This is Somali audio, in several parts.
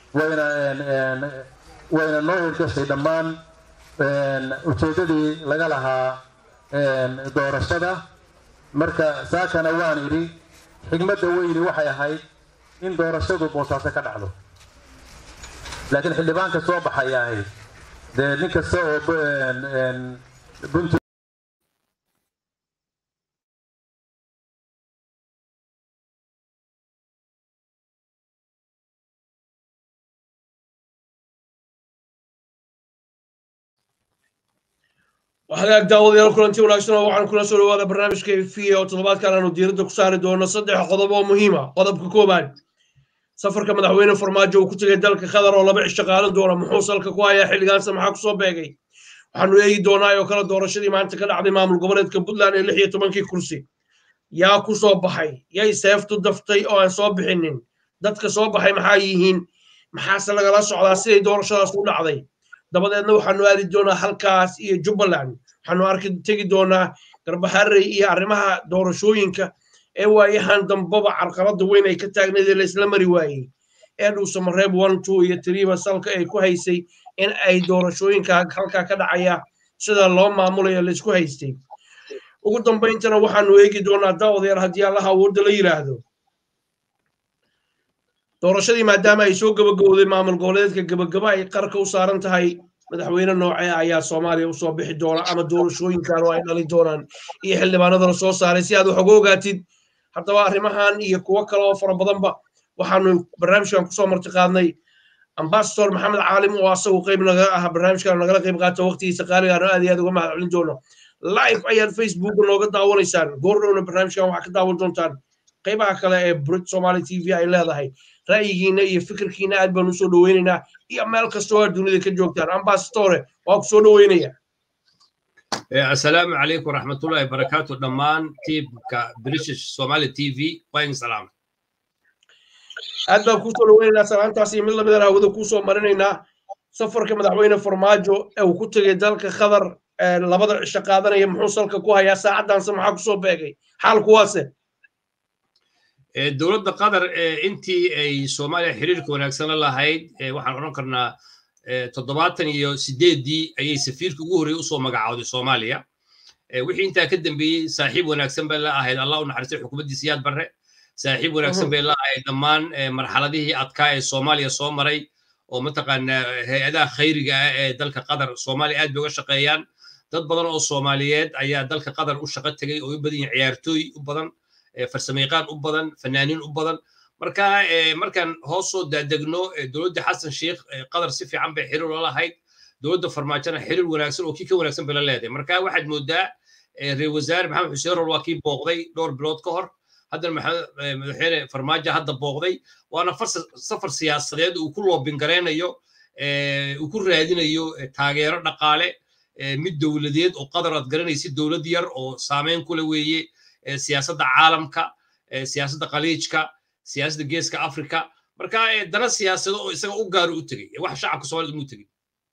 wayna wayna noo hirgashay dhammaan ujeeddadii laga lahaa doorashada marka saakana waan idhi xigmadda weyni waxay ahayd in doorashadu boosaaso ka dhacdo laakiin xildhibaanka soo baxaya ahayd dee nin kasta oo bunt hagaag daawadayaal kulanti wanaagsan oo waxaan kula soo dhawaada barnaamijka v oo toddobaadkan aanu diiradda ku saari doono saddex qodob oo muhiima qodobka koowaad safarka madaxweyne farmaajo uu ku tegay dalka qatar oo laba cisho qaadan doona muxuu salka ku hayaa xilligaanse maxaa kusoo beegay waxaanu eegi doonaa oo kale doorashadii maanta ka dhacday maamul goboleedka puntland ee lix iyo tobankii kursi yaa ku soo baxay yay seeftu daftay oo aan soo bixinin dadka soo baxay maxaa yihiin maxaase lagala socdaa siday doorashadaas u dhacday dabadeedna waxaanu aadi doonaa halkaas iyo jubbaland waxaanu arki tegi doonaa garbaharey iyo arrimaha doorashooyinka ee waayahan dambaba carqaladda weyn ay ka taagnayd ee laysla mari waayey ee dhuusamareeb one two iyo tiriiba salka ay ku haysay in ay doorashooyinka halkaa ka dhacaya sida loo maamulayo laysku haystay ugu dambayntana waxaanu eegi doonaa daawadayaal haddii allaha awoodda la yidhaahdo doorashadii maadaama ay soo gabagabowday maamul goboleedka gabagaba ay qarka u saaran tahay madaxweyne noocee ayaa soomaaliya usoo bixi doona ama doorashooyinkan oo ay dhali doonaan iyo xildhibaanada la soo saaray si aad wax uga ogaatid haddaba arrimahan iyo kuwo kale oo fara badanba waxaanu barnaamijkan kusoo marti qaadnay ambasador maxamed caalim oo asagu qayb naga ah barnaamijkan nagala qayb qaata waqtigiisa qaaligaano aad iyo aad uga mahad celin doono live ayaad facebook nooga daawanaysaan goordhowna barnaamijkan waxaa ka daawan doontaan qaybaha kale ee brit somali t v ay leedahay ra'yigiina iyo fikirkiina aad baan usoo dhoweynaynaa iyo meel kastoo aad dunida ka joogtaan ambasadore waa ku soo dhoweynaya asalaamu calaykum waraxmatullahi barakaatu dhammaan tiimka british somali t v waan salaam aad baan kusoo dhoweynaynaa salaantaas iyo mid lamidan hawada kusoo marinaynaa safarka madaxweyne farmaajo ee uu ku tegay dalka qatar labada cisho qaadanaya muxuu salka ku hayaa saacaddaanse maxaa kusoo beegay xaalku waase dowladda qatar intii ay soomaaliya xiriirka wanaagsan la lahayd waxaan odhan karnaa toddobaatan iyo sideeddii ayay safiirka ugu horreeyey usoo magacaawday soomaaliya wixii intaa ka dambeeyey saaxiib wanaagsan bay la ahayd allah u naxariistay xukuumaddii siyaad barre saaxiib wanaagsan bay la ahayd dhammaan marxaladihii adkaa ee soomaaliya soo maray oo mataqaanaa hay-adaha khayriga ah ee dalka qatar soomaaliya aad bay uga shaqeeyaan dad badan oo soomaaliyeed ayaa dalka qatar u shaqo tegay oo u badan yihin ciyaartooy u badan farsamayaqaan u badan fanaaniin u badan marka markaan hoos soo daadegno dowladda xasan sheikh qatar si fiican bay xiriir la lahayd dowladda farmaajona xiriir wanaagsan oo kii ka wanaagsan bay la leedahay marka waxaad moodaa reer wasaare maxamed xuseen rol waa kii booqday dhowr bilood ka hor haddana madaxweyne farmaajo hadda booqday waana safar siyaasadeed uu ku loobingaraynayo uu ku raadinayo taageero dhaqaale mid dowladeed oo qatar aad garanaysid dowlad yar oo saameyn kule weeye siyaasadda caalamka siyaasadda khaliijka siyaasadda geeska afrika marka dana siyaasado oo isaga u gaaro u tegey wax shacabka soomaalida umu tegin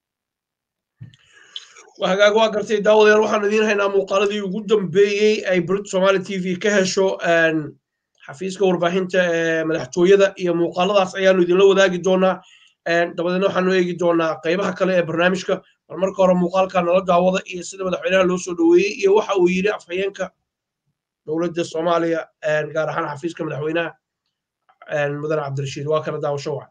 hagaag waa gartay daawadayaal waxaan idiin haynaa muuqaaladii ugu dambeeyey ay brit somali t v ka hesho xafiiska warbaahinta ee madaxtooyada iyo muuqaaladaas ayaanu idinla wadaagi doonaa dabadeedna waxaanu eegi doonaa qaybaha kale ee barnaamijka bal marka hore muuqaalka nala daawada iyo sida madaxweynaha loo soo dhoweeyey iyo waxa uu yidhi afhayeenka dowladda soomaaliya gaar ahaan xafiiska madaxweynaha mudane cabdirashiid waa kala daawasho wacan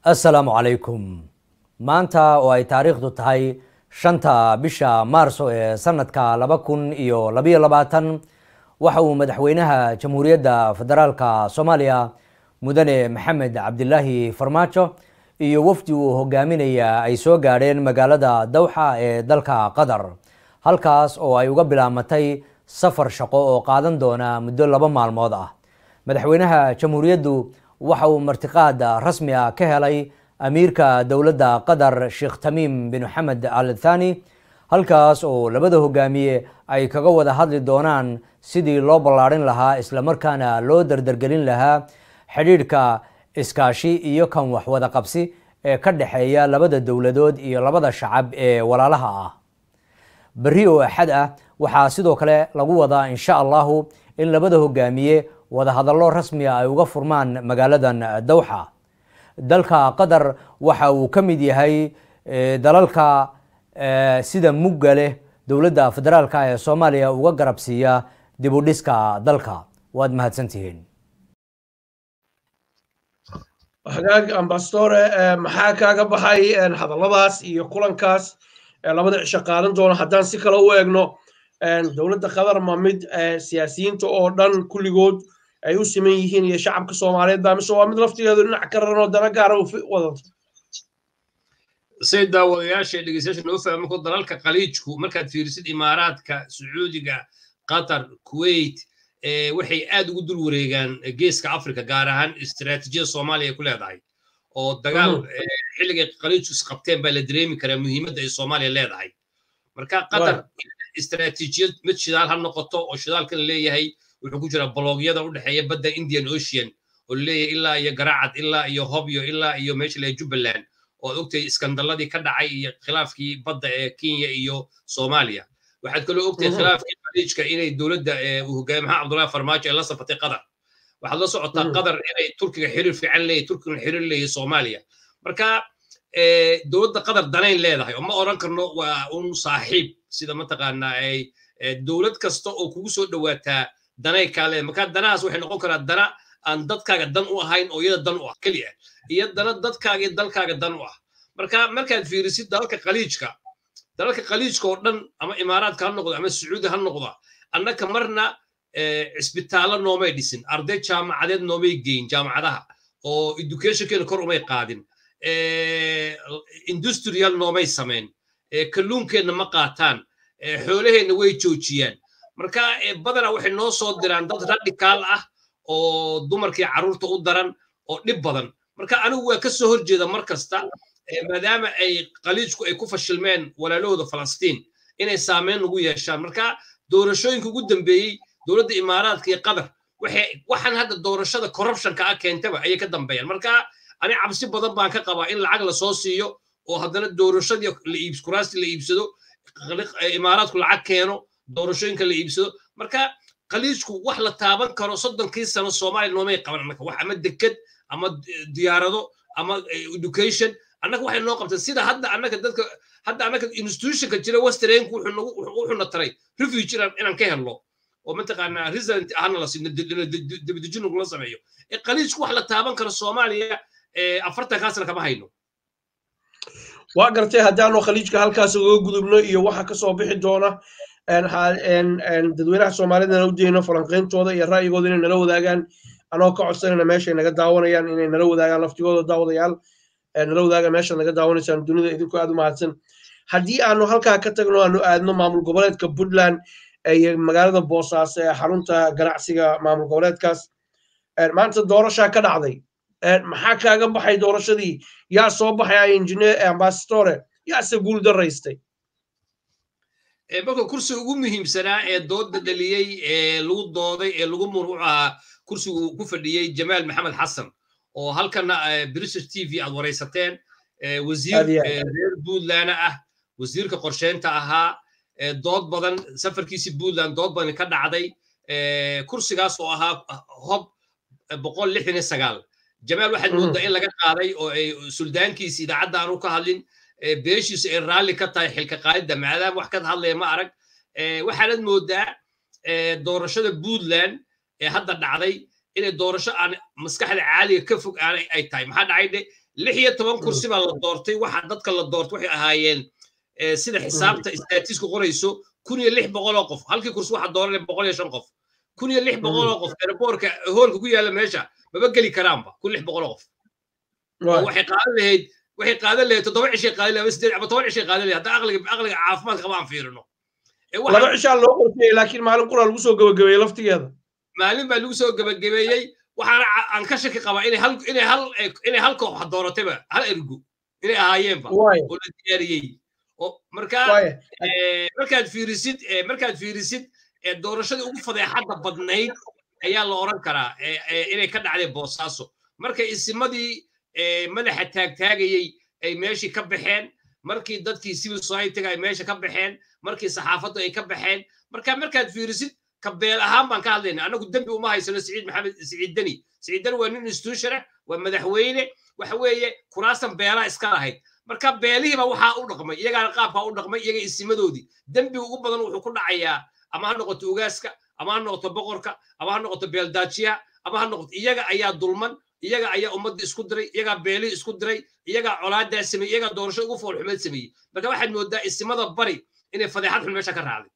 assalaamu calaykum maanta oo ay taariikhdu tahay shanta bisha maarso ee sanadka laba kun iyo labayo labaatan waxa uu madaxweynaha jamhuuriyadda federaalka soomaaliya mudane maxamed cabdilaahi farmaajo iyo wafdi uu hogaaminaya ay soo gaadheen magaalada dawxa ee dalka qatar halkaas oo ay uga bilaamatay safar shaqo oo qaadan doona muddo laba maalmood ah madaxweynaha jamhuuriyaddu waxa uu martiqaad rasmi ah ka helay amiirka dowladda qatar sheekh tamiim bin xamed al thani halkaas oo labada hogaamiye ay kaga wada hadli doonaan sidii loo ballaadhin lahaa islamarkaana loo dardargelin lahaa xidhiidhka iskaashi iyo kan waxwada qabsi ee ka dhexeeya labada dowladood iyo labada shacab ee walaalaha ah berri oo axad ah waxaa sidoo kale lagu wadaa insha allahu in labada hogaamiye wadahadallo rasmiga ay uga furmaan magaaladan dawxa dalka qatar waxa uu ka mid yahay dalalka sida mugga leh dowladda federaalka ee soomaaliya uga garabsiiya dib u dhiska dalka waad mahadsantihiin hagaag ambastore maxaa kaaga baxay hadalladaas iyo kulankaas labada cisho qaadan doono haddaan si kale u eegno dowladda qatar ma mid siyaasiyiinta oo dhan kulligood ay u siman yihiin iyo shacabka soomaaliyeed baa mise waa mid laftigeedu dhinac ka raran oo dana gaara u wadato say daawadayaasha dhegeystayaasha noo fahmo ko dalalka khaliijku markaad fiirisid imaaraadka sacuudiga qatar kuwait waxay aad ugu dul wareegaan geeska africa gaar ahaan istiraatiijiyada soomaaliya ay ku leedahay oo dagaal xilligay khaliijku isqabteen baa la dareemi karaa muhiimadda ay soomaaliya leedahay marka qatar istiraatiijiyad mid shidaal ha noqoto oo shidaalkan leeyahay wuxuu ku jira bloogyada u dhexeeya badda indian ocean oo leeyahay ilaa iyo garacad ilaa iyo hobyo ilaa iyo meesha leeyahay jubbaland oo ad ogtahay iskandaladii ka dhacay iyo khilaafkii badda ee kenya iyo soomaaliya waxaad kaloo ogtahay khilaafkii khaliijka inay dowladda uu hogaamiye maxamed cabdullahi farmaajo ay la safatay qatar waxaad la socotaa qatar inay turkiga xiriir fiican leeyahay turkigana xiriir leeyahay soomaaliya marka dowladda qatar danayn leedahay oo ma oran karno waa un saaxiib sida mataqaanaa ay dowlad kasta oo kugu soo dhowaataa danay kaa leedahay marka danahaas waxay noqon karaa dana aan dadkaaga dan u ahayn oo iyada dan u ah keliya iyo dana dadkaaga iyo dalkaaga dan u ah marka markaad fiirisid dalalka khaliijka dalalka khaliijka oo dhan ama imaaraadka ha noqdo ama sacuudi ha noqdo annaka marna cisbitaallo noomay dhisin arday jaamacadeed noomay geyn jaamacadaha oo educationkeena kor umay qaadin industrial noomay samayn kalluunkeenna ma qaataan xoolaheenna way joojiyaan marka badanaa waxay noo soo diraan dad radikaal ah oo dumarkii carruurta u daran oo dhib badan marka anigu waa ka soo horjeeda mar kasta maadaama ay khaliijku ay ku fashilmeen walaalahooda falastiin inay saameyn ugu yeeshaan marka doorashooyinka ugu dambeeyey dowladda imaaraadka iyo qatar waxaan hadda doorashada corruptionka ah keentaba ayay ka dambeeyaan marka ani cabsi badan baan ka qabaa in lacag la soo siiyo oo haddana doorashadii kuraasti la iibsado imaaraadku lacag keeno doorashooyinka la iibsado marka khaliijku wax la taaban karo soddonkii sano soomaaliya noomay qaban annaka wax ama deked ama diyaarado ama education annaka waxay noo qabtay sida hadda annaka dadka hadda annaka institutionka jira westernku wuxuuna taray refuge inaan ka helno oo mataqaanaa resident ahna la siino debadejin lagula sameeyo ee khaliijku wax la taaban karo soomaaliya afartankaa sana kama hayno waa gartay haddaanu khaliijka halkaas uga gudubno iyo waxa kasoo bixi doona dadweynaha soomaalidana u dayno falanqeyntooda iyo ra'yigooda inay nala wadaagaan anoo ka codsanayna meeshay naga daawanayaan inay nala wadaagaan laftigooda daawadayaal nala wadaagaan meesha naga daawanaysaan dunida idinkoo aad u mahadsan haddii aanu halkaa ka tagno aanu aadno maamul goboleedka puntland iyo magaalada boosaaso ee xarunta ganacsiga maamul goboleedkaas maanta doorashaa ka dhacday maxaa kaaga baxay doorashadii yaa soo baxay injineer ambassadore yaase guul daraystay marka kursiga ugu muhiimsanaa ee dooda dhaliyey ee lagu dooday ee lagu muruuc ahaa kursigu ku fadhiyey jamaal maxamed xasan oo halkana british t v aad waraysateen wasiir reer puntland ah wasiirka qorsheynta ahaa dood badan safarkiisi puntland dood badan ka dhacday kursigaas oo ahaa hob boqol lixdan iyo sagaal jamaal waxaad moodaa in laga qaaday oo ay suldaankiisi idaacadda aanu ka hadlin beeshiisu ay raalli ka tahay xilka qaadidda maadaama wax ka hadlaya ma arag waxaanad moodaa doorashada puntland ee hadda dhacday inay doorasho aan maskaxda caaliga ka fog aanay ay tahay maxaa dhacay dhe lix iyo toban kursi baa la doortay waxa dadka la doortay waxay ahaayeen sida xisaabta istaatiisku qorayso kun iyo lix boqol oo qof halkii kursi waxaa dooranaya boqol iyo shan qof kun iyo lix boqol oo qof airboortka hoolka ku yaalla meesha maba geli karaanba kun lix boqol oo qof waxay qaadan lahayd waxay qaadan lahayd toddoba cishay qaadan lahayd sideed ama toban cishay qaadan lahayd hadda aqliga aqliga caafimaadka qaba aan fiirino laba cishaa loo qortiyey laakiin maalin qura lagu soo gabagabeeyey laftigeeda maalin baa lagu soo gabagabeeyey waxaana aan ka shaki qabaa inay hal inay hal inay hal koox dooratayba hal ergo inay ahaayeenba oo la diyaariyey markaa markaad fiirisid markaad fiirisid doorashadii ugu fadeexadda badnayd ayaa la oran karaa inay ka dhacdeen boosaaso markay isimadii madaxa taagtaagayey ay meeshii ka baxeen markii dadkii civil society-ga ay meesha ka baxeen markii saxaafaddu ay ka baxeen marka markaad fiirisid kabeel ahaan baan ka hadlayna annagu dembi uma haysano siciid maxamed siciid deni siciid deni waa nin institution ah waa madaxweyne waxa weeye kuraastan beelaa iska lahayd marka beelihiiba waxaa u dhaqmay iyagaana qaabkaa u dhaqmay iyaga isimadoodii dembiga ugu badan wuxuu ku dhacayaa ama ha noqoto ugaaska ama ha noqoto boqorka ama ha noqoto beeldaajiyaha ama ha noqoto iyaga ayaa dulman iyaga ayaa ummadda isku diray iyagaa beelihii isku diray iyagaa colaadaa sameeyey iyagaa doorasho ugu foolxumeed sameeyey marka waxaad moodaa isimada bari inay fadeexad xun meesha ka raacday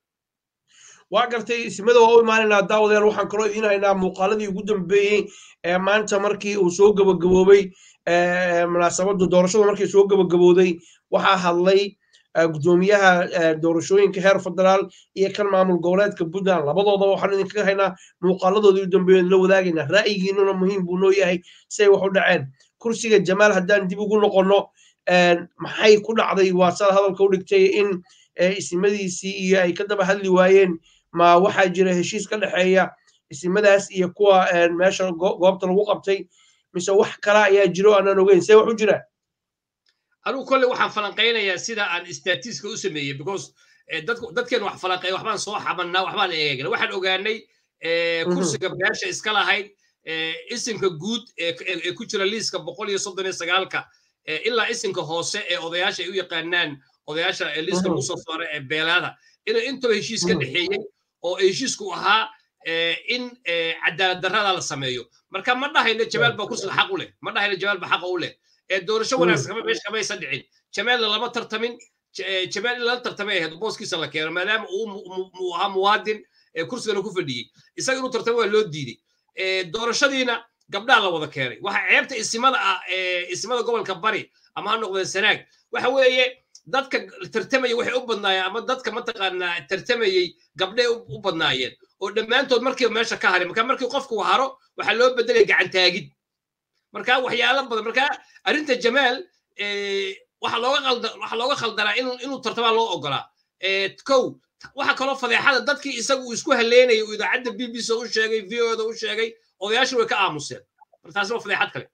waa gartay isimada waa u imaanaynaa daawadayaal waxaan kaloo idiin haynaa muuqaaladii ugu dambeeyey ee maanta markii uu soo gabagaboobay munaasabadda doorashada markii soo gabagabooday waxaa hadlay gudoomiyaha doorashooyinka heer federaal iyo kan maamul goboleedka puntland labadooda waxaan idinkaga haynaa muuqaaladoodii u dambeeyeen la wadaagaynaa ra'yigiinuna muhiim buu noo yahay say wax u dhaceen kursiga jamaal haddaan dib ugu noqonno maxay ku dhacday waa saad hadalka u dhigtay in isimadiisii iyo ay ka daba hadli waayeen ma waxaa jira heshiis ka dhexeeya isimadaas iyo kuwa meesha goobta lagu qabtay mise wax kala ayaa jiro aanan ogeyn see wax u jiraan anigu kolley waxaan falanqaynayaa sida aan statiska u sameeyey because dadkeen wax falanqeey waxbaan soo xabannaa waxbaan eegna waxaan ogaanay kursiga beesha iska lahayd isimka guud ee ku jira liiska boqol iyo soddon iyo sagaalka ilaa isimka hoose ee odayaasha ay u yaqaanaan odayaasha liiska lagu soo saaray ee beelaada inuu intaba heshiis ka dhexeeyey oo heshiisku ahaa in cadaalad darrada la sameeyo marka ma dhahayno jamaal baa kursiga xaq u leh ma dhahayno jamaal baa xaqa u leh doorasho wanaagsan kama meesha kamaysan dhicin jamaalna lama tartamin jamaal in lala tartamay ahayd booskiisa la keeno maadaama uu ahaa muwaadin kursigana ku fadhiyey isaga inuu tartamo waa loo diiday doorashadiina gabdhaa la wada keenay waxa ceebta isimada ah isimada gobolka bari ama ha noqdeen sanaag waxa weeye dadka tartamaya waxay u badnaayeen ama dadka mataqaanaa tartamayey gabdhay u badnaayeen oo dhammaantood markiiba meesha ka haray marka markii qofku haro waxaa loo bedelaya gacantaagid marka waxyaalo badan marka arrinta jamaal waxa looga qalda waxa looga khaldanaa inuu inuu tartamaa loo ogolaa kow waxa kaloo fadeexada dadkii isagu uu isku haleynayay uu idaacadda b b c u sheegay v o da u sheegay odayaashii way ka aamuseen marka taasi waa fadeexad kale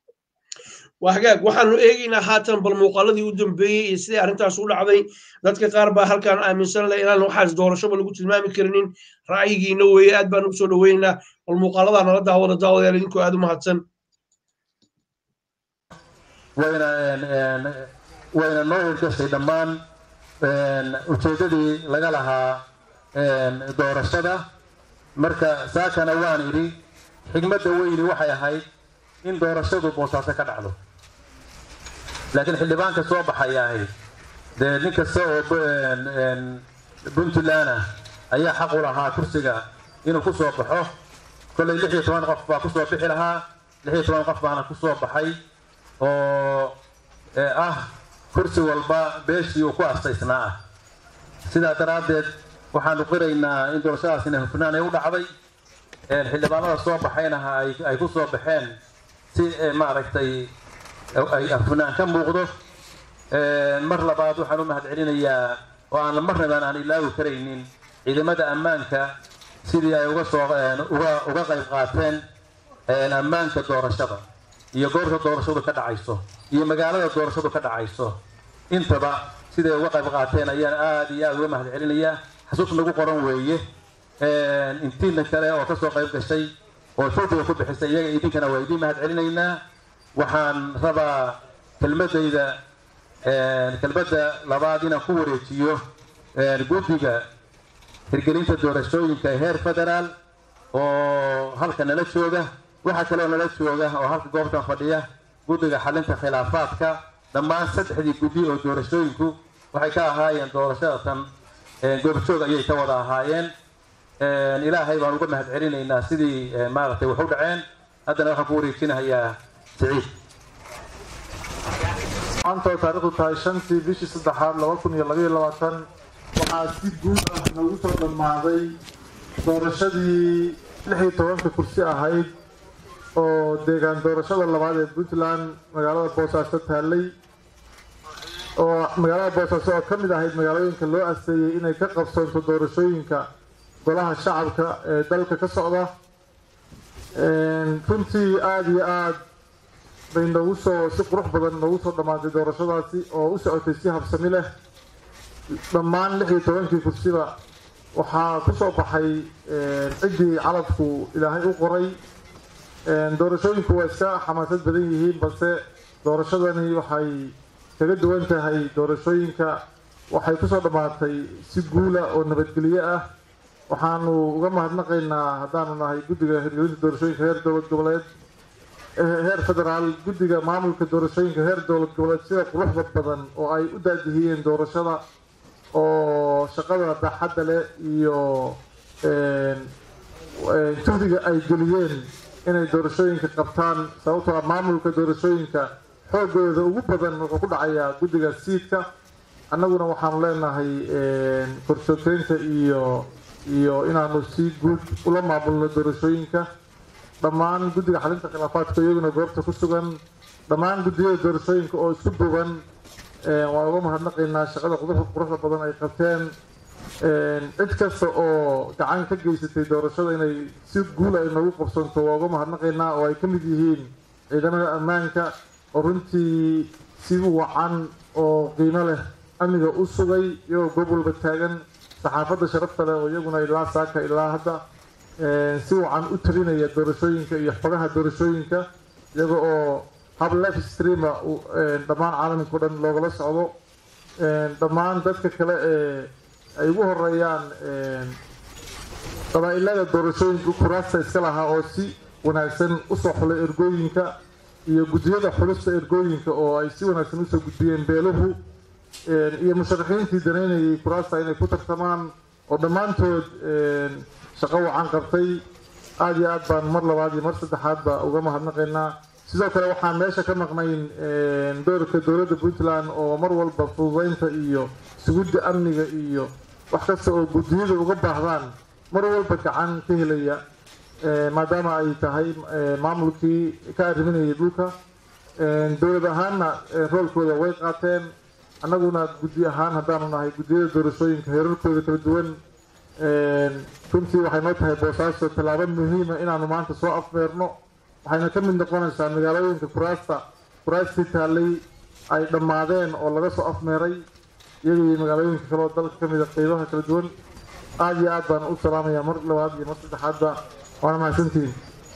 waa hagaag waxaanu eegaynaa haatan bal muuqaaladii u dambeeyey iyo sidai arrintaas u dhacday dadka qaar baa halkaan aaminsan leh inaan waxaas doorashoba lagu tilmaami karinin ra'yigiina weeye aad baan ugu soo dhoweynaynaa bal muuqaaladaa nala daawada daawadayaal idinkoo aad u mahadsan wayna wayna noo hirgashay dhammaan ujeeddadii laga lahaa doorashada marka saakana waan idhi xigmadda weyni waxay ahayd in doorashadu boosaaso ka dhacdo laakiin xildhibaanka soo baxaya ahayd dee nin kasta oo puntland ah ayaa xaq u lahaa kursiga inuu ku soo baxo kollay lix iyo toban qof baa kusoo bixi lahaa lix iyo toban qof baana kusoo baxay oo ah kursi walba beeshii uu ku astaysnaa ah sidaa daraaddeed waxaanu qiraynaa in doorashadaasina hufnaan ay u dhacday xildhibaanada soo baxaynaha ay ku soo baxeen si maaragtay ay hufnaan ka muuqdo mar labaad waxaan u mahadcelinayaa oo aan marnabaan aan ilaawi karaynin ciidamada ammaanka sidii ay uga soo uga uga qayb qaateen ammaanka doorashada iyo goorta doorashadu ka dhacayso iyo magaalada doorashadu ka dhacayso intaba siday uga qayb qaateen ayaan aada iyo aada uga mahad celinayaa xasuus nagu qoran weeye intiina kale oo kasoo qayb gashay oo showtiga ku bixisay iyaga idinkana waa idiin mahad celinaynaa waxaan rabaa kelmadayda kelmadda labaad inaan ku wareejiyo guddiga hirgelinta doorashooyinka heer federaal oo halka nala jooga waxaa kaloo nala jooga oo halka goobtan fadhiya guddiga xalinta khilaafaadka dhammaan saddexdii guddi oo doorashooyinku waxay ka ahaayeen doorashadatan goobjoog ayay ka wada ahaayeen ilaahay baan uga mahad celinaynaa sidii maaragtay wax u dhaceen haddana waxaan ku wareejinahayaa siciid maanta oo taariikhdu tahay shantii bishii saddexaad laba kun iyo labaiyo labaatan waxaa si guud ah noogu soo dhammaaday doorashadii lix iyo tobanka kursi ahayd oo deegaan doorashada labaad ee puntland magaalada boosaaso taallay oo magaalada boosaaso oo ka mid ahayd magaalooyinka loo asteeyey inay ka qabsoonto doorashooyinka golaha shacabka ee dalka ka socda runtii aada iyo aada bay noogu soo si qurux badan noogu soo dhammaatay doorashadaasi oo u socotay si habsami leh dhammaan lix iyo tobankii kursiba waxaa ku soo baxay ciddii calabku ilaahay u qoray doorashooyinku waa iska xamaasad badan yihiin balse doorashadani waxay kaga duwan tahay doorashooyinka waxay kusoo dhammaatay si guula oo nabadgelyo ah waxaanu uga mahadnaqaynaa haddaanu nahay guddiga hirgelinta doorashooyinka heer dowlad goboleed heer federaal guddiga maamulka doorashooyinka heer dowlad goboleed sida quruxda badan oo ay u daadihiyeen doorashada oo shaqada baaxadda leh iyo juhdiga ay geliyeen inay doorashooyinka qabtaan sababtoo ah maamulka doorashooyinka xoogooda ugu badan wuxuu ku dhacayaa guddiga siidka annaguna waxaanu leenahay korjoogteynta iyo iyo inaanu si guud ula maamulno doorashooyinka dhammaan guddiga xalinta khilaafaadka iyaguna goobta ku sugan dhammaan guddiyada doorashooyinka oo isku duuban waan uga mahadnaqaynaa shaqada quruxda badan ay qabteen cid kasta oo gacan ka geysatay doorashada inay si guul ay noogu qabsanto waa uga mahadnaqaynaa oo ay ka mid yihiin ciidamada ammaanka oo runtii si wacan oo qiimo leh amniga u sugay iyagoo goob walba taagan saxaafadda sharafta leh oo iyaguna ilaa saaka ilaa hadda si wacan u talinaya doorashooyinka iyo xogaha doorashooyinka iyaga oo hab life streama dhammaan caalamka o dhan loogala socdo dhammaan dadka kale ee ay ugu horeeyaan qabaa'ilada doorashooyinka kuraasta iska lahaa oo si wanaagsan usoo xulay ergooyinka iyo guddiyada xulista ergooyinka oo ay si wanaagsan usoo gudbiyeen beeluhu iyo musharaxiintii danaynayay kuraasta inay ku tartamaan oo dhammaantood shaqo wacan qabtay aada iyo aad baan mar labaad iyo mar saddexaadba uga mahadnaqaynaa sidoo kale waxaan meesha ka maqnayn doorka dowladda puntland oo mar walba fududeynta iyo sugidda amniga iyo wax kasta oo guddiyada uga baahdaan mar walba gacan ka helaya maadaama ay tahay maamulkii ka arriminayay dhulka dowlad ahaanna roolkooda way qaateen annaguna guddi ahaan haddaanu nahay guddiyada doorashooyinka heerarkooda kala duwan runtii waxay noo tahay boosaaso tallaabo muhiima inaanu maanta soo afmeerno waxayna ka mid noqonaysaa magaalooyinka kuraasta kuraastii taallay ay dhammaadeen oo laga soo afmeeray iyaga iyo magaalooyinka kale oo dalka ka mida qeybaha kala duwan aada iyo aad baan u salaamayaa mar labaad iyo mar saddexaadba waana mahadsantihiin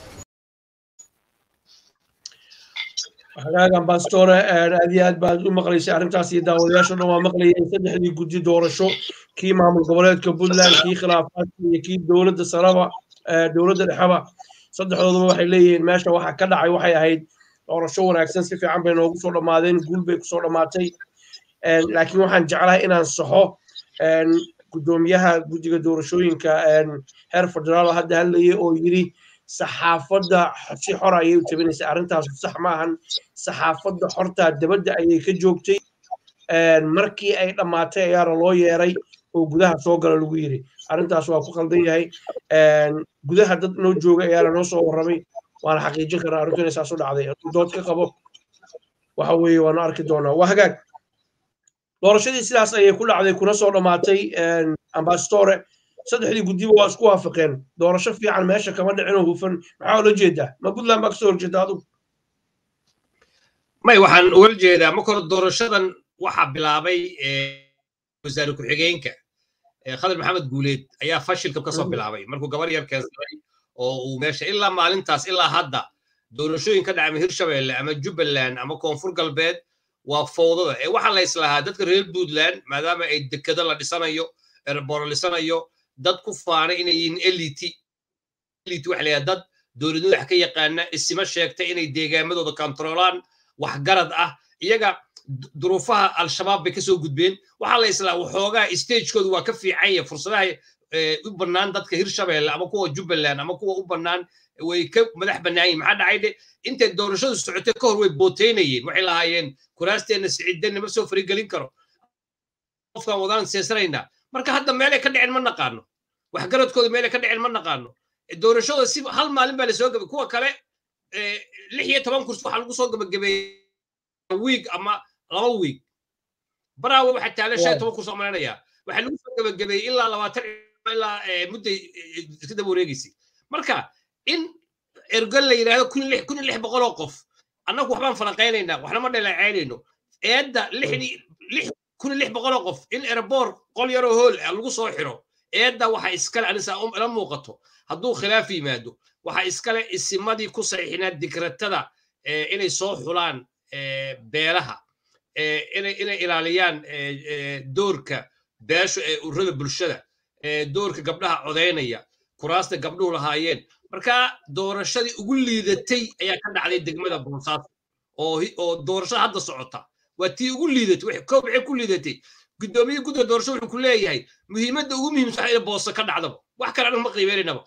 hagaag ambassadore aad iyo aad baad u maqlaysay arrintaas iyo daawadayaasho dhan waa maqlayeen saddexdii guddi doorasho kii maamul goboleedka puntland kii khilaafaadka iyo kii dowladda saraba dowladda dhexeba saddexdooduba waxay leeyihiin meesha waxa ka dhacay waxay ahayd doorasho wanaagsan si fiican bay noogu soo dhammaadeen guul bay kusoo dhammaatay laakiin waxaan jeclahay inaan saxo guddoomiyaha guddiga doorashooyinka heer federaal hadda hadlayay oo yidhi saxaafadda si xor ayay u tabinaysay arrintaas sax maahan saxaafadda xortaa dabadda ayay ka joogtay markii ay dhammaatay ayaana loo yeeray oo gudaha soo gala lagu yidhi arrintaas waa ku qaldan yahay gudaha dad noo jooga ayaana noo soo warramay waana xaqiijin karnaa arrintu inay saas u dhacday hadduu dood ka qabo waxa weeye waanu arki doonaa waa hagaag doorashadii sidaas ayay ku dhacday kuna soo dhammaatay ambassadore saddexdii guddiba waa isku waafaqeen doorasho fiican meesha kama dhicinoo hufan maxaa ula jeedaa ma puntland baa kasoo horjeeda adugu may waxaan ugala jeedaa marka hore doorashadan waxaa bilaabay wasaare ku-xigeenka khadar maxamed guuleed ayaa fashilka kasoo bilaabay markuu gabar yar keensaday oo uu meesha ilaa maalintaas ilaa hadda doorashooyin ka dhacay hirshabelle ama jubbaland ama koonfur galbeed waa fowdada ee waxaa la islahaa dadka reer puntland maadaama ay dekado la dhisanayo erboro dhisanayo dad ku faanay inay yihiin eliti eliti waxa layaha dad dowladnimada wax ka yaqaana isima sheegtay inay deegaamadooda kontroolaan waxgarad ah iyaga duruufaha al-shabaab bay kasoo gudbeen waxaa la islaa waxoogaa stagekoodu waa ka fiican yahay fursadaha u bannaan dadka hirshabeelle ama kuwa jubbaland ama kuwa u bannaan way ka madax bannaan yihin maxaa dhacay dhe intay doorashadu socotay ka hor way booteynayeen waxay lahaayeen kuraasteena siciidana ma soo farigelin karo qofkan wadaan seesanaynaa marka hadda meelay ka dhicin ma naqaano waxgaradkooda meelay ka dhicin ma naqaano doorashada si hal maalin baa lasoo gabay kuwa kale lix iyo toban kursi waxaa lagu soo gabagabeeyey wiig ama laba wiig baraawe waxaa taalan shan iyo toban kursi malaynayaa waxaa lagu soo gabagabeeyey ilaa labaatan ilaa mudday iska daba wareegaysay marka in ergal la yidhaahdo kun lix kun iyo lix boqol oo qof annagu waxbaan falanqaynaynaa waxna ma dhaleecaynayno eedda lixdii lix kun iyo lix boqol oo qof in erboor qol yaroo hool ah lagu soo xiro eedda waxa iskale anisa ila muuqato hadduu khilaaf yimaado waxa iskale isimadii ku saxiixinaa dikratada inay soo xulaan beelaha inay ilaaliyaan doorka beesha ee ururada bulshada doorka gabdhaha codaynaya kuraasta gabdhuhu lahaayeen marka doorashadii ugu liidatay ayaa ka dhacday degmada boosaaso oo doorashada hadda socota waa tii ugu liidatay koob waxay ku liidatay guddoomiye gudda doorasho wuxuu ku leeyahay muhiimadda ugu muhiimsan in booso ka dhacdaba wax kale anaga ma qiimeynaba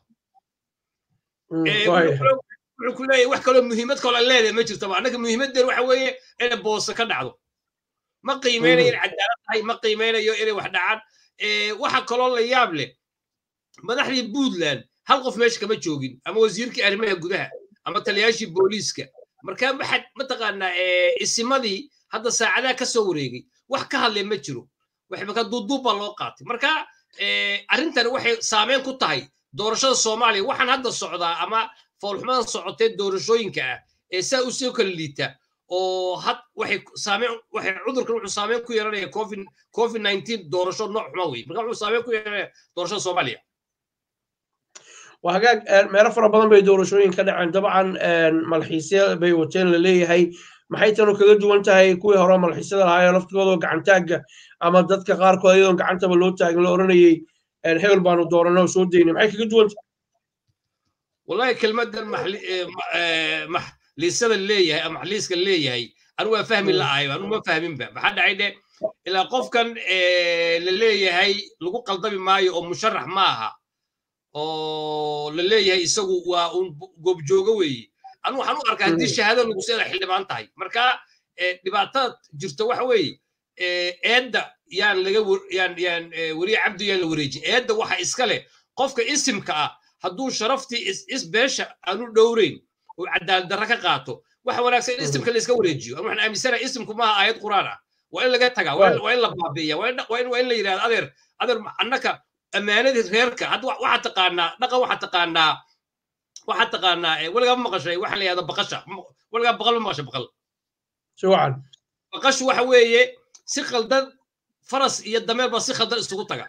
wuxuu ku leeyahay wax kaloo muhiimad kaloo leedahay ma jirtaba annaga muhiimaddeen waxa weeye inay booso ka dhacdo ma qiimeynayo in cadaalad tahay ma qiimeynayo inay wax dhacaan waxa kaloo la yaab leh madaxdii puntland hal qof meesha kama joogin ama wasiirkii arrimaha gudaha ama taliyaashii booliiska marka maxad mataqaanaa isimadii hadda saacadaha ka soo wareegay wax ka hadlay ma jiro waxba duuduub baa loo qaatay marka arrintan waxay saameyn ku tahay doorashada soomaaliya waxaan hadda socdaa ama foolxumadan socotee doorashooyinka ah ee saa u soo kala liita oo had waxay saameyn waxay cudurkan wuxuu saameyn ku yeelanaya covid covid 19 doorasho nooc xuma wey marka wuxuu saameyn ku yeelanaya doorashada soomaaliya waa hagaag meelo fara badan bay doorashooyin ka dhaceen dabcan malxiisya bay wateen la leeyahay maxay tanu kaga duwan tahay kuwii hore malxiisyada lahaayoo laftigoodoo gacantaagga ama dadka qaarkood iyadoon gacantaba loo taagin la oranayay hebel baanu dooranay oo soo daynay maxay kaga duwan tahay wallahi kelmaddan maxliisada leeyahay ama maxliiska leeyahay anu waa fahmi la'ahay anu ma fahminba maxaa dhacay dhe ilaa qofkan la leeyahay lagu qaldami maayo oo musharax ma aha oo la leeyahay isagu waa un goobjoogo weeye anu waxaan u arkaa haddii shahaado lagu seeda xildhibaan tahay marka dhibaatada jirta waxa weeye eedda yaan laga yaan yaan weriye cabdi yaan la wareejin eedda waxa iska leh qofka isimka ah hadduu sharaftii is beesha aanu dhowreyn oo cadaalad darra ka qaato waxa wanaagsan in isimka la iska wareejiyo anu waxaan aaminsanahay isimku maaha aayad quraan ah waa in laga tagaa waa in la baabi'iya waa in la yidhahdo adeer adeer annaka ammaanadii reerka hadda waxaad taqaanaa dhaqan waxaad taqaanaa waxaad taqaanaa weligaa ma maqashay waxa la yidhahdo baqasha weligaa baqal ma maqashay baqal si wacan baqashu waxa weeye si khaldan faras iyo dameer baa si khaldan isugu taga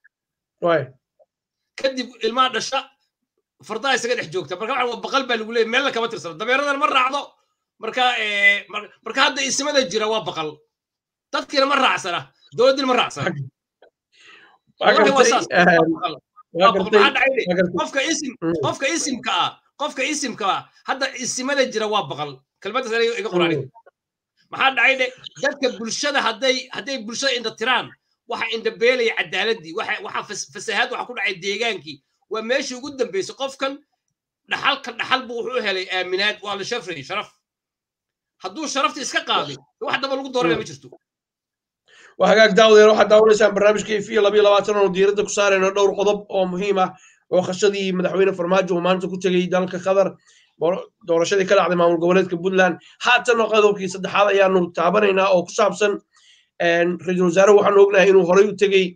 kadib ilmaha dhasha fardaha isaga dhex joogta marka waxa baqal baa lagu leeyahy meelna kama tirsana dameeradan ma raacdo marka marka hadda ismada jira waa baqal dadkiina ma raacsana dowladdiina ma raacsana qofka isim qofka isimka ah qofka isimka ah hadda isimada jira waa baqal kelmaddaas aniga iga qorani maxaa dhacay dhe dadka bulshada hadday hadday bulshada indha tiraan waxa indhabeelaya cadaaladii waxa waxa fasahaad waxa ku dhacay deegaankii waa meeshii ugu dambeysay qofkan dhaxalka dhaxal buu wuxuu helay aaminaad waa la shafray sharaf hadduu sharafta iska qaaday wax daba lagu dooranaya ma jirto waa hagaag daawadeer waxaad daawanaysaan barnaamijka efiya labayo labaatan oo diiradda ku saarayno dhowr qodob oo muhiim ah oo khashadii madaxweyne farmaajo uu maanta ku tegey dalka qatar doorashadii ka dhacday maamul goboleedka puntland haatanna qodobkii saddexaad ayaanu taabanaynaa oo ku saabsan ra-iisul wasaare waxaanu ognahay inuu horey u tegey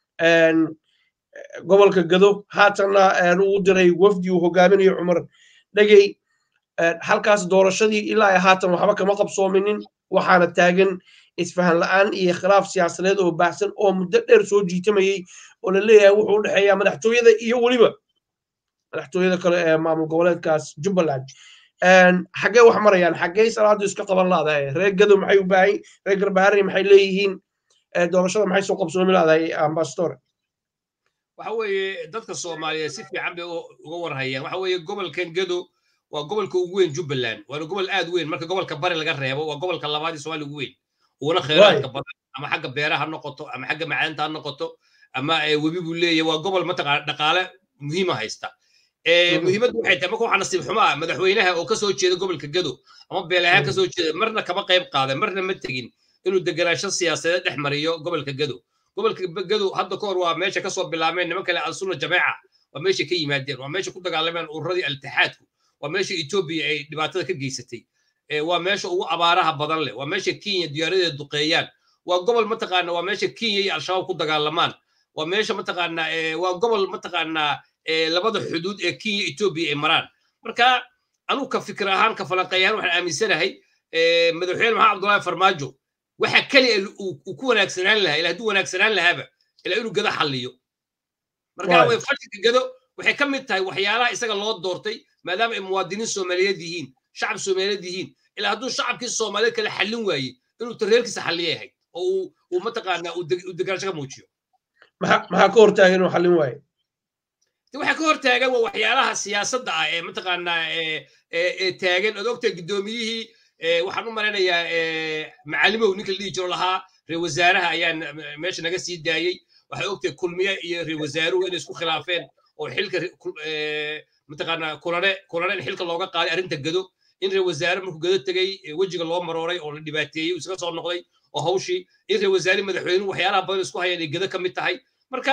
gobolka gado haatanna uu diray wafdi uu hogaaminayo cumar dhegey halkaas doorashadii ilaa haatan waxba kama qabsoominin waxaana taagan isfahan la'aan iyo khilaaf siyaasadeed oo baahsan oo muddo dheer soo jiitamayey oo la leeyahay wuxuu u dhexeeyaa madaxtooyada iyo weliba madaxtooyada kale ee maamul goboleedkaas jubbaland xaggee wax marayaan xaggee salaadu iska qaban laadahay reer gado maxay u baahan reer garbaharri maxay leeyihiin doorashada maxay soo qabsoomi laadahay ambassadore waxa weeye dadka soomaaliyeed si fiican bay uga warhayaan waxa weeye gobolkan gado waa gobolka ugu weyn jubbaland waana gobol aad weyn marka gobolka bari laga reebo waa gobolka labaad ee soomaaliya ugu weyn uguna kheyraadka badan ama xagga beeraha ha noqoto ama xagga macaanta ha noqoto ama webi buu leeyahay waa gobol mataqaana dhaqaale muhiima haysta muhiimaddu waxay tahay marka waxaa nasiib xumo ah madaxweynaha oo kasoo jeeda gobolka gado ama beelahaan kasoo jeeda marna kama qayb qaadan marna ma tegin inuu deganaansho siyaasadeed dhex mariyo gobolka gado gobolka gado hadda ka hor waa meesha kasoo bilaabeen niman kale alsunna jameeca waa meesha ka yimaadeen waa meesha ku dagaalameen ururadii altixaadku waa meesha etoobiya ay dhibaatada ka geysatay waa meesha ugu abaaraha badan leh waa meesha kenya diyaaradeeda duqeeyaan waa gobol mataqaana waa meesha kenya iyo al-shabaab ku dagaalamaan waa meesha mataqaana waa gobol mataqaana labada xuduud ee kenya etoobiya ay maraan marka anugu ka fikir ahaan ka falanqeeyaan waxaan aaminsanahay madaxweyne maxamed abdullahi farmaajo waxa keliya uu ku wanaagsanaan lahaa ila hadduu wanaagsanaan lahaaba ilaa inuu gado xalliyo marka way fashilka gado waxay ka mid tahay waxyaalaha isaga loo doortay maadaama ay muwaadiniin soomaaliyeed yihiin shacab soomaaliyeed yihiin ilaa hadduu shacabkii soomaaliyeed kale xallin waaye inuu tareerkiisa xalliya yahay oo uu mataqaanaa uu deganaansho ka muujiyo maxaa ka hortaagan inuu xallin waaye waxaa ka hortaagan waa waxyaalaha siyaasadda ah ee mataqaanaa ee taagan ood ogtahay guddoomiyihii waxaan u malaynayaa macalimow ninka la dhihi jiro lahaa reer wasaaraha ayaa meesha naga sii daayey waxay ogtahay kulmiye iyo reer wasaaruhu inay isku khilaafeen oo xilka mataqaanaa kulane kulane in xilka looga qaaday arrinta gado in reer wasaare markuu gado tegey wejiga loo marooray oo la dhibaateeyey uu isaga soo noqday oo hawshii in reer wasaare madaxweynuhu waxyaalaha badan isku hayaan ay gado ka mid tahay marka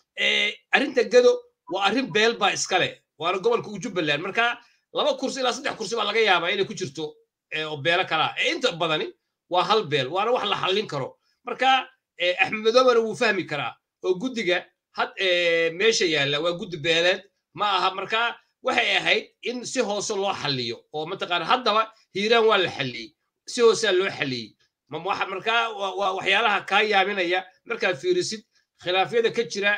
arrinta gado waa arrin beel baa iska leh waana gobolka u jubbaland marka laba kursi ilaa saddex kursi baa laga yaabaa inay ku jirto oo beelo kalaa ee inta badani waa hal beel waana wax la xallin karo marka axmed madoobana wuu fahmi karaa oo guddiga had meesha yaalla waa guddi beeleed ma aha marka waxay ahayd in si hoose loo xalliyo oo mataqaana haddaba hiiraan waa la xalliyey si hoosaa loo xalliyey marka waa waxyaalaha kaa yaaminaya markaad fiirisid khilaafyada ka jira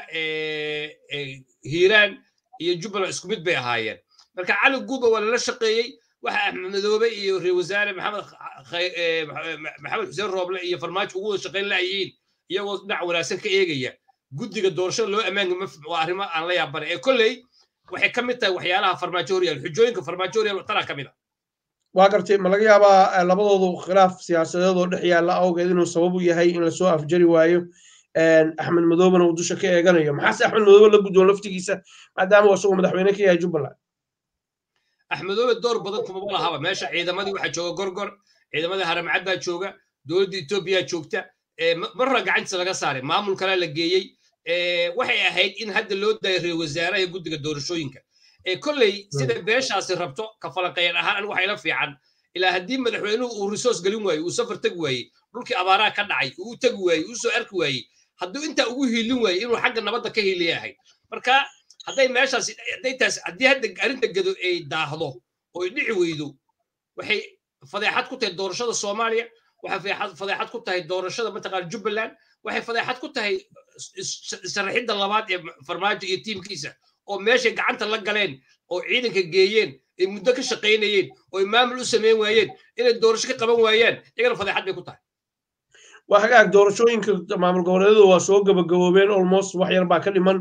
hiiraan iyo jubbaland isku mid bay ahaayeen marka cali guuba waa lala shaqeeyey waxa axmed madoobe iyo reer wasaare maxamed maxamed xuseen rooble iyo farmaajo ugu wada shaqayn laayihiin iyagoo dhinac wanaagsan ka eegaya guddiga doorashada loo ammaanka waa arrimo aan la yaabanay ee kolley waxay ka mid tahay waxyaalaha farmaajo horyaal xujooyinka farmaajo horyaal tanaa ka mid a waa gartay ma laga yaabaa labadoodu khilaaf siyaasadeed oo dhex yaalla awgeed inuu sabab u yahay in lasoo afjari waayo axmed madoobena uu dusha ka eeganayo maxaase axmed madoobe la guddoon laftigiisa maadaama isagoo madaxweyne ka yahay jubbaland axmedoobe door badan kumaba lahaba meesha ciidamadii waxaa jooga gorgor ciidamadii haramcad baa jooga dowladda etoobiya joogta marra gacantiisa laga saaray maamul kalea la geeyey waxay ahayd in hadda loo daayo reer wasaaraha guddiga doorashooyinka kolley sida beeshaasi rabto ka falanqeyan ahaan anigu waxayla fiican ilaa haddii madaxweynuhu uu resource gelin waaye uu safar tegi waaye dhulkii abaaraha ka dhacay uu tegi waaye uu soo arki waaye hadduu intaa ugu hiilin waaye inuu xagga nabadda ka hiiliya ahayd marka hadday meeshaasi hadday taas haddii hadda arrinta gado ay daahdo oo ay dhici weydo waxay fadeexad ku tahay doorashada soomaaliya waxay fadeexad ku tahay doorashada mataqaana jubbaland waxay fadeexad ku tahay sharaxidda labaad ee farmaajo iyo tiimkiisa oo meeshay gacanta la galeen oo ciidanka geeyeen ay muddo ka shaqaynayeen oo ay maamul u samayn waayeen inay doorasho ka qaban waayaan iyagana fadeexad bay ku tahay waa hagaag doorashooyinka maamul goboleedyadu waa soo gabagaboobeen almost wax yar baa ka dhiman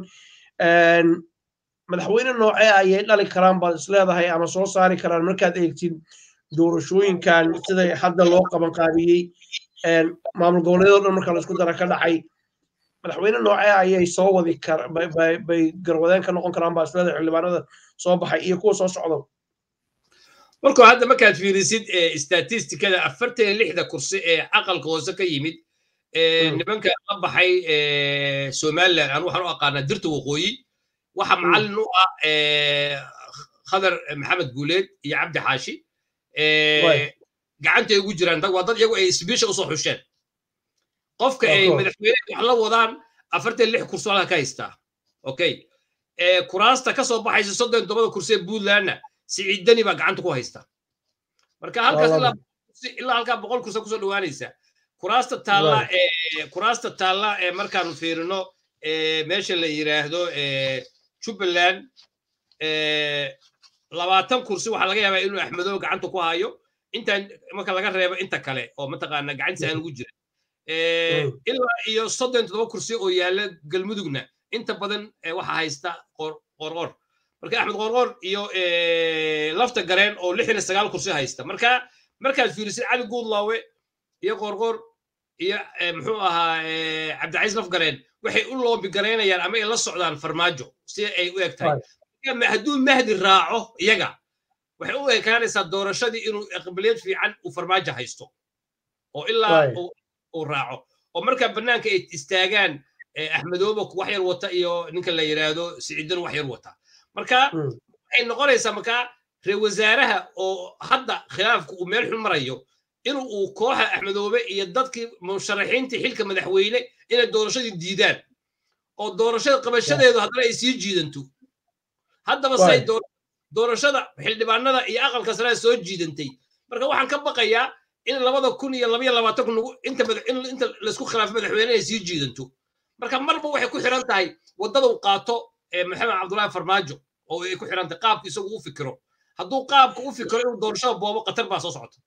madaxweyne noocee ayay dhali karaan baad isleedahay ama soo saari karaan markaad eegtid doorashooyinkan siday hadda loo qaban qaabiyey maamul goboleedyadoo dhan marka laisku dara ka dhacay madaxweyne noocee ayay soo wadi kar bay garwadeen ka noqon karaan baa isleedahay xildhibaanada soo baxay iyo kuwa soo socda markuu hadda markaad fiirisid statistikada afartan iyo lixda kursi ee aqalka hoose ka yimid nimanka la baxay somaliland aan waxaan u aqaanaa dirta waqooyi waxa macallin u ah khadar maxamed guuleed iyo cabdi xaashi gacantay ugu jiraan waa dad iyagu ay sbiisha usoo xusheen qofka ay madaxweyne wax la wadaan afartan lix kursi halka ka haystaa okay kuraasta ka soo baxaysa soddon tobada kursi ee puntlandna siciidani baa gacanta ku haysta marka halkaas ilaa halkaa boqol kursi kusoo dhawaanaysa kuraasta taalla kuraasta taalla ee markaanu fiirino meesha la yiraahdo jubbaland labaatan kursi waxaa laga yaabaa inuu axmedoobe gacanta ku hayo intaan marka laga reebo inta kale oo mataqaana gacantiisa aan ugu jira ilaa iyo soddon toddoba kursi oo yaalla galmudugna inta badan waxa haysta qorqor marka axmed qorqor iyo lafta gareen oo lixdan iyo sagaal kursi haysta marka markaad fiirisid cali guudlaawe iyo qorqor iyo muxuu ahaa cabdicaiis laf gareen waxay u loobi garaynayaan ama ay la socdaan farmaajo si ay u eg tahay hadduu mahdi raaco iyaga waxay u ekaanaysaa doorashadii inuu aqbaliyad fiican uu farmaajo haysto oo ilaa uu raaco oo markaa bannaanka ay istaagaan axmedooba wax yar wata iyo ninka la yidhaahdo siciidan wax yar wata marka waxay noqonaysaa markaa reer wasaaraha oo hadda khilaafku uu meel xun marayo in uu kooxa axmedoobe iyo dadkii musharaxiintii xilka madaxweyne inay doorashadii diidaan oo doorashada qabashadeedu haddana ay sii jiidanto haddaba say doorashada xildhibaanada iyo aqalka sare soo jiidantay marka waxaan ka baqayaa in labada kun iyo labaiyo labaatanku nagu inta inta laysku khilaafo madaxweyne ay sii jiidanto marka marba waxay ku xiran tahay waddada uu qaato maxamed cabdullaahi farmaajo oo ay ku xiran tahay qaabka isagu u fikiro hadduu qaabka u fikiro inuu doorashada boobo qatar baa soo socota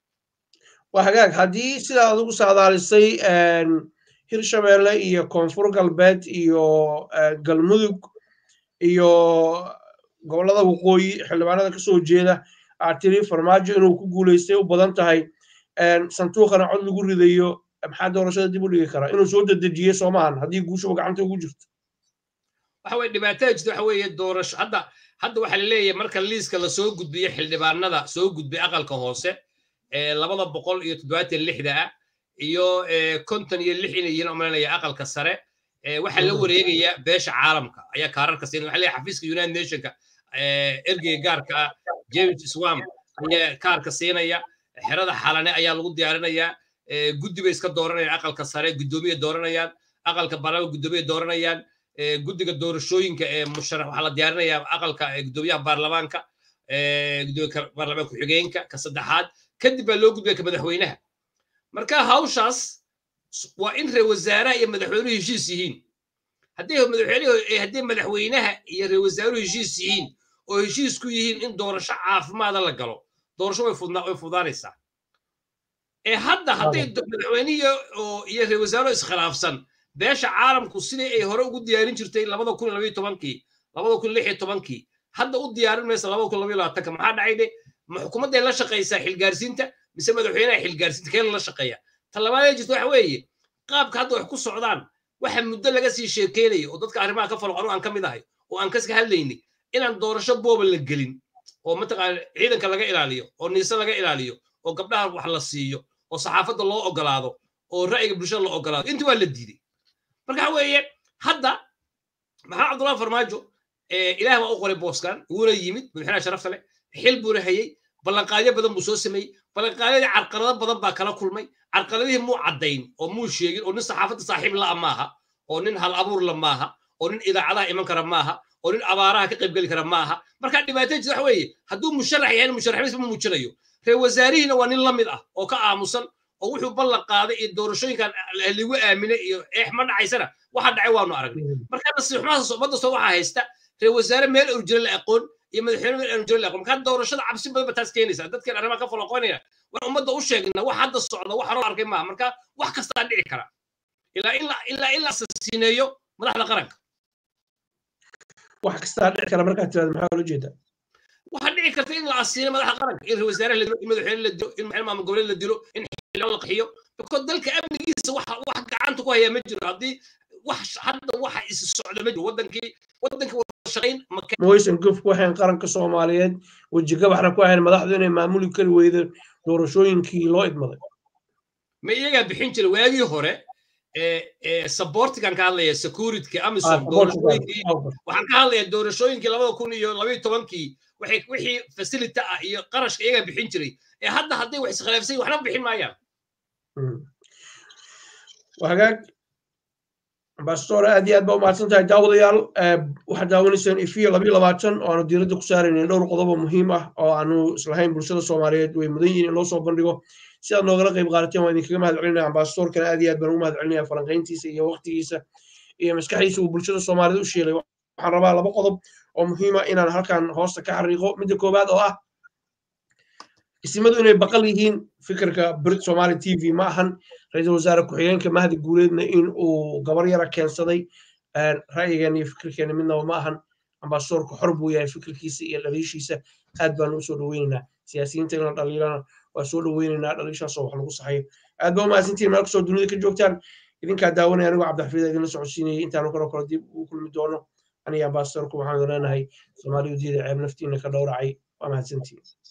waa hagaag haddii sidaa adigu saadaalisay hirshabeelle iyo koonfur galbeed iyo galmudug iyo gobollada waqooyi xildhibaanada kasoo jeeda aad tiri farmaajo inuu ku guulaystay u badan tahay sanduuqana cod lagu ridayo maxaa doorashada dib u dhigi karaa inuu soo dedejiyey soomahan haddii guushuba gacanta ugu jirto waxa weye dhibaatada jirta waxa weeye doorasho hadda hadda waxaa laleeyahay marka liiska lasoo gudbiyo xildhibaanada soo gudbay aqalka hoose labada boqol iyo toddobaatan lixda ah iyo konton iyo lix inay yihiin omalanaya aqalka sare waxaa la wareegaya beesha caalamka ayaa kaararka siin waxa leeyahay xafiiska united nationka ergeyga gaarka ah james swam ayaa kaarka siinaya xerada xalane ayaa lagu diyaarinayaa guddi bay iska dooranayaan aqalka sare guddoomiye dooranayaan aqalka baarlamaanka guddoomiye dooranayaan guddiga doorashooyinka ee musharax waxaa la diyaarinayaa aqalka guddoomiyaha baarlamaanka guddoomiya baarlamaanka ku-xigeenka ka saddexaad kadib baa loo gudbaya ka madaxweynaha marka hawshaas waa in reer wasaaraha iyo madaxweynuhu heshiis yihiin haddii madaxweynuhu haddii madaxweynaha iyo reer wasaaruhu heshiis yihiin oo heshiis ku yihiin in doorasho caafimaada la galo doorasho way fudaanaysaa ee hadda hadday madaxweynihi iyo reer wasaaruhu iskhilaafsan beesha caalamku sidii ay hore ugu diyaarin jirtay labada kun labayo tobankii labada kun lix iyo tobankii hadda u diyaarin maysa labada kun labayo labaatanka maxaa dhacay de ma xukuumadday la shaqaysaa xilgaarsiinta mise madaxweynaha xilgaarsiinta keen la shaqeeya ta labaadee jirta waxa weeye qaabka hadda wax ku socdaan waxa muddo laga sii sheekeynaya oo dadka arrimaha ka falo anu aan ka mid ahay oo aan kaska hadlaynay inaan doorasho booba la gelin oo mataqaana ciidanka laga ilaaliyo oo niise laga ilaaliyo oo gabdhaha wax la siiyo oo saxaafadda loo ogolaado oo ra'yiga bulshada loo ogolaado intii waa la diiday marka waxa weeye hadda maxaa cabdullahi farmaajo ilaah baa u qoray booskan wuuna yimid madaxweynaha sharafta leh xil buuna hayey ballanqaadyo badan buu soo sameeyey ballanqaadyadii carqalado badan baa kala kulmay carqaladihii muu caddayn oo muu sheegin oo nin saxaafadda saaxiib la'a maaha oo nin hal abuur la maaha oo nin idaacadaha iman kara maaha oo nin abaaraha ka qaybgeli kara maaha marka dhibaatada jirta waxa weeye hadduu musharax yahay musharaxnimadiisa ma muujinayo reer wasaarihiina waa nin la mid ah oo ka aamusan oo wuxuu ballan qaaday iyo doorashooyinkan ligu aaminay iyo eex ma dhacaysana waxa dhacay waanu aragnay marka nasiixumahaas ummadda soo waxaa haysta reer wasaare meel urjiro la aqoon iyo madaxweyne meel urjiro la aqoon marka doorashada cabsi badan ba taas keenaysa dadkan arrimaha ka falaqoynaya waan ummadda u sheegna wax hadda socda wax hore arkay maaha marka wax kastaa dhici kara ilaa ilaa ilaa ilaa asasiineeyo madaxda qaranka wax kastaa dhici kara markaad tirahdo maxaa loo jeedaa waxaa dhici karta in la asiino madaxda qaranka in wasaare la dilo in madaxweyne la dilo in maamul goboleed la dilo in xildhibaan la qaxiyo because dalka amnigiisa wax wax gacanta ku hayaa ma jiro haddii wax hadda waxa is socda ma jiro wadankii wadankii wada shaqayn moysan guf ku ahayn qaranka soomaaliyeed wejigabaxna ku ahayn madaxdu inay maamuli kari weydo doorashooyinkii loo idmaday ma iyagaa bixin jira waagii hore sabortigan ka hadlaya securityka amisom doorashooyinkii waxaan ka hadlayaa doorashooyinkii labada kun iyo labaiyo tobankii waxay wixii facility ah iyo qarashka iyagaa bixin jiray ee hadda hadday wax iskhilaafsan waxna bixin maayaan hagaag ambassador aad iyo aad baa umahadsan tahay daawadayaal waxaad daawanaysaan ifiyo labayo labaatan oo aanu diiradda ku saaraynin dhowr qodob oo muhiim ah oo aanu islahayn bulshada soomaaliyeed way mudan yihiin in loo soo bandhigo si aad noogala qayb qaadateen waan idinkaga mahad celinaya ambassadorkana aad iyo aad baan ugu mahad celinaya falanqayntiisa iyo waqtigiisa iyo maskaxdiisa uu bulshada soomaaliyeed u sheelay waxaan rabaa laba qodob oo muhiima inaan halkan hoosta ka xariiqo midda koowaad oo ah isimadu inay baqal yihiin fikirka brit somali t v ma ahan ra-iisul wasaare ku-xigeenka mahdi guuleedna in uu gabar yara keensaday ra'yigeena iyo fikirkeena midnaba ma ahan ambasadorku xor buu yahay fikirkiisa iyo dhaliishiisa aad baanu usoo dhaweynaynaa siyaasiyiinta in la dhaliilana waa soo dhaweynaynaa dhaliishaasoo wax lagu saxayo aad baa umahadsantihin meel kastoo dunida ka joogtaan idinkaa daawanaya anigoo cabdixafiid idinla socodsiinayay intaanu kaloo kale dib ugu kulmi doono aniga ambasadorku waxaanu leenahay soomaaliya diida ceeb naftiina ka dhowracay waa mahadsantihin